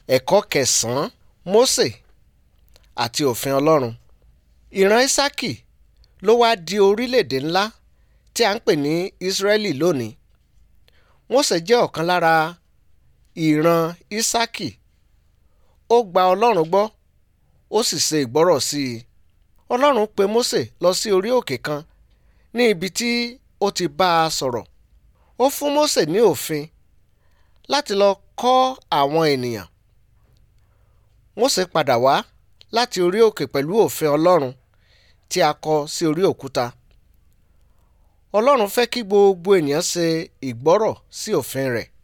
ẹ̀kọ́ kẹsàn-án mósè àti òfin ọlọ́run ìran ísákì ló wá di orílẹ̀-èdè ńlá tí a ń pè ní ísírẹ́lì lónìí mósè jẹ́ ọ̀kan lára ìran ísákì ó gba ọlọ́run gbọ́ ó sì ṣe ìgbọ́rọ̀ sí i ọlọ́run pe mósè lọ sí orí òkè kan ní ibi tí ó ti bá a sọ̀rọ̀ ó fún mósè ní òfin láti lọ kọ́ àwọn ènìyàn mósè padà wá láti orí òkè pẹ̀lú òfin ọlọ́run tí a kọ sí orí òkúta ọlọ́run fẹ́ kí gbogbo ènìyàn ṣe ìgbọ́rọ̀ sí òfin rẹ̀